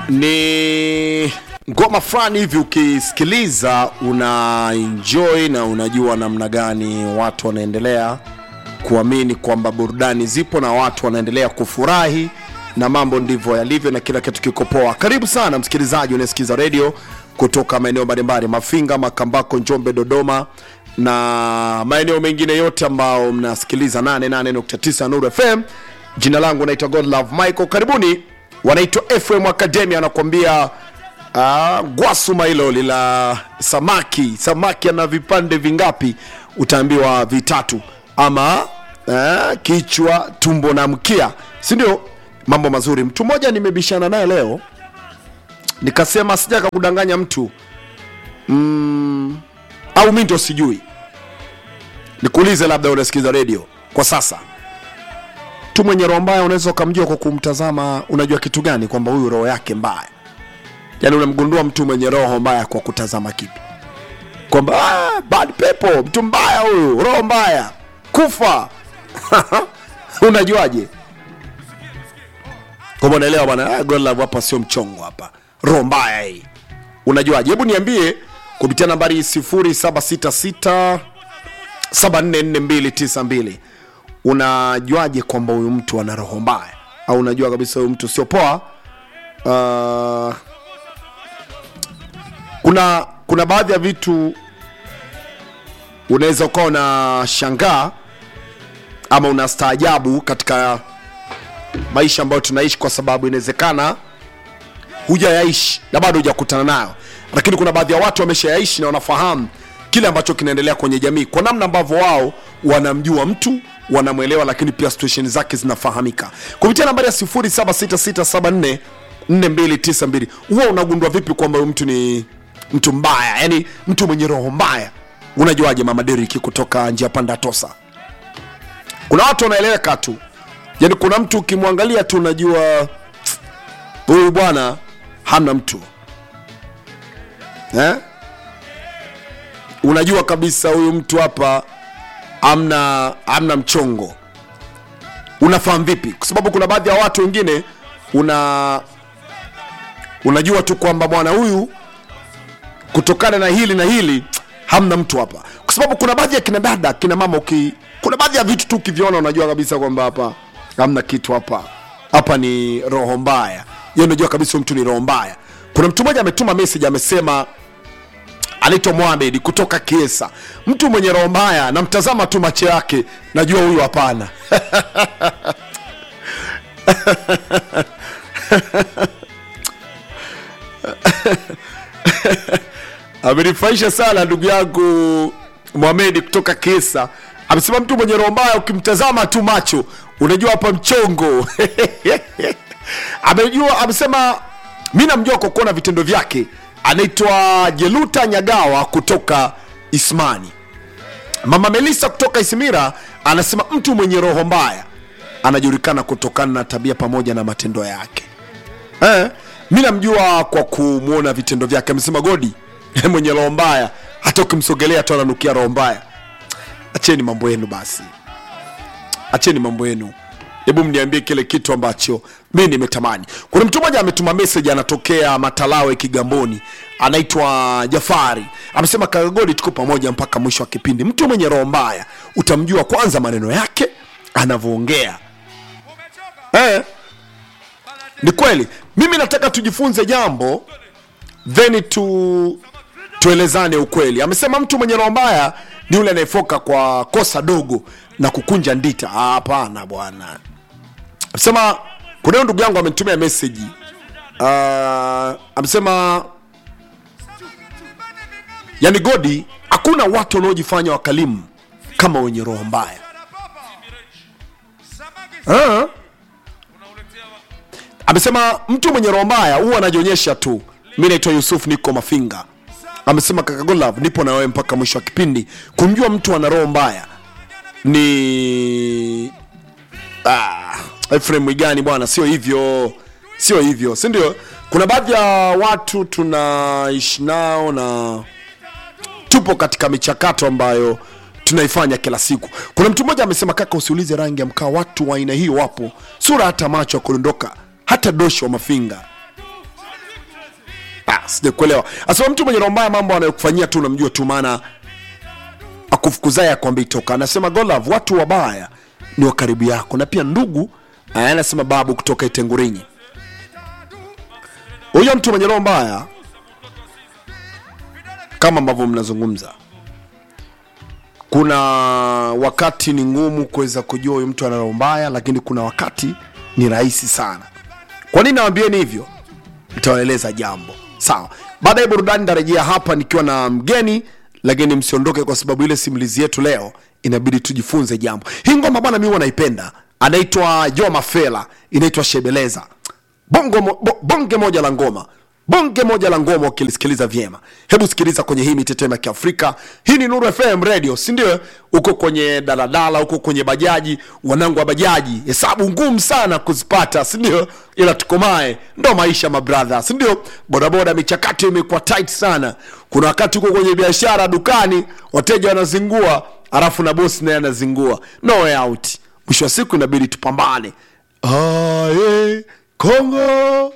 ni ngoma fulani hivi ukisikiliza una enjoy na unajua namna gani watu wanaendelea kuamini kwamba burudani zipo na watu wanaendelea kufurahi na mambo ndivyo yalivyo na kila kitu kiko poa karibu sana msikilizaji unayesikiza redio kutoka maeneo mbalimbali mafinga makambako njombe dodoma na maeneo mengine yote ambao mnasikiliza 88.9 nuru fm jina langu naitwa godlove michael karibuni wanaitwa fm academy anakuambia uh, gwasuma hilo lila samaki samaki ana vipande vingapi utaambiwa vitatu ama uh, kichwa tumbo na mkia si ndio mambo mazuri mtu mmoja nimebishana naye leo nikasema sijaka kudanganya mtu mm, au mi ndo sijui nikuulize labda unasikiza redio kwa sasa mtu mwenye roho mbaya unaweza ukamjua kwa kumtazama unajua kitu gani kwamba huyu roho yake mbaya yaani unamgundua mtu mwenye roho mbaya kwa kutazama kipi kwamba ah, bad pepo mtu mbaya huyu roho mbaya kufa unajuaje kwamba unaelewa bwana ah, Godlove hapa sio mchongo hapa roho mbaya hii unajuaje hebu niambie kupitia nambari 0766 744292 unajuaje kwamba huyu mtu ana roho mbaya au unajua kabisa huyu mtu sio poa uh, kuna kuna baadhi ya vitu unaweza ukawa unashangaa ama unastaajabu katika maisha ambayo tunaishi kwa sababu inawezekana hujayaishi na bado hujakutana nayo lakini kuna baadhi ya watu wameshayaishi na wanafahamu kile ambacho kinaendelea kwenye jamii kwa namna ambavyo wao wanamjua mtu wanamwelewa lakini pia situation zake zinafahamika kupitia nambari ya 0766744292 huwa unagundua vipi kwamba huyu mtu ni mtu mbaya yani mtu mwenye roho mbaya unajuaje mama deriki kutoka njia panda tosa kuna watu wanaeleweka tu yani kuna mtu ukimwangalia tu unajua huyu bwana hamna mtu eh? unajua kabisa huyu mtu hapa amna amna mchongo unafahamu vipi kwa sababu kuna baadhi ya watu wengine una unajua tu kwamba bwana huyu kutokana na hili na hili hamna mtu hapa kwa sababu kuna baadhi ya kina dada kina mama uki kuna baadhi ya vitu tu ukiviona unajua kabisa kwamba hapa hamna kitu hapa hapa ni roho mbaya hiyo unajua kabisa huyu mtu ni roho mbaya kuna mtu mmoja ametuma message amesema anaitwa Mohamed kutoka Kiesa, mtu mwenye roho mbaya, namtazama tu macho yake, najua huyu hapana. Amenifurahisha sana ndugu yangu Mohamed kutoka Kiesa, amesema mtu mwenye roho mbaya ukimtazama tu macho unajua hapa mchongo. Amejua, amesema mi namjua kwa kuona vitendo vyake anaitwa jeluta nyagawa kutoka ismani mama melisa kutoka isimira anasema mtu mwenye roho mbaya anajulikana kutokana na tabia pamoja na matendo yake eh, mi namjua kwa kumwona vitendo vyake amesema godi mwenye roho mbaya hata ukimsogelea tu ananukia roho mbaya acheni mambo yenu basi acheni mambo yenu hebu mniambie kile kitu ambacho mi nimetamani kuna mtu mmoja ametuma message anatokea matalawe kigamboni anaitwa jafari amesema kagagodi tuko pamoja mpaka mwisho wa kipindi mtu mwenye roho mbaya utamjua kwanza maneno yake anavyoongea eh, ni kweli mimi nataka tujifunze jambo then tu tuelezane ukweli amesema mtu mwenye roho mbaya ni yule anayefoka kwa kosa dogo na kukunja ndita Ah, hapana bwana amesema kuna huyo ndugu yangu amenitumia meseji uh, amesema yani godi hakuna watu wanaojifanya wakalimu kama wenye roho mbaya Ah. amesema mtu mwenye roho mbaya huwa anajionyesha tu mi naitwa yusuf niko mafinga amesema kaka Godlove, nipo na wewe mpaka mwisho wa kipindi kumjua mtu ana roho mbaya ni ah, Ephraim Mwigani bwana, sio hivyo, sio hivyo, si ndio? Kuna baadhi ya watu tunaishi nao na tupo katika michakato ambayo tunaifanya kila siku. Kuna mtu mmoja amesema, kaka, usiulize rangi ya mkaa, watu wa aina hiyo wapo, sura hata macho ya kudondoka, hata doshi wa mafinga sijakuelewa asema mtu mwenye roho mbaya mambo anayokufanyia tu unamjua tu maana akufukuzaye akwambii toka anasema golov watu wabaya ni wa karibu yako na pia ndugu aya, anasema babu kutoka itengurinyi huyo mtu mwenye roho mbaya kama ambavyo mnazungumza kuna wakati ni ngumu kuweza kujua huyu mtu ana roho mbaya lakini kuna wakati ni rahisi sana kwa nini nawambieni hivyo nitawaeleza jambo sawa baada ya burudani nitarejea hapa nikiwa na mgeni lakini msiondoke kwa sababu ile simulizi yetu leo inabidi tujifunze jambo hii ngoma bwana mi wanaipenda anaitwa joa mafela inaitwa shebeleza bongo mo, bo, bonge moja la ngoma bonge moja la ngoma ukilisikiliza vyema hebu sikiliza kwenye hii mitetemo ya kiafrika hii ni nuru fm radio sindio huko kwenye daladala huko kwenye bajaji wanangu wa bajaji hesabu ngumu sana kuzipata sindio ila tukomae ndo maisha mabradha sindio bodaboda michakato imekuwa tight sana kuna wakati huko kwenye biashara dukani wateja wanazingua alafu na bosi naye anazingua no way out mwisho wa siku inabidi tupambane aye kongo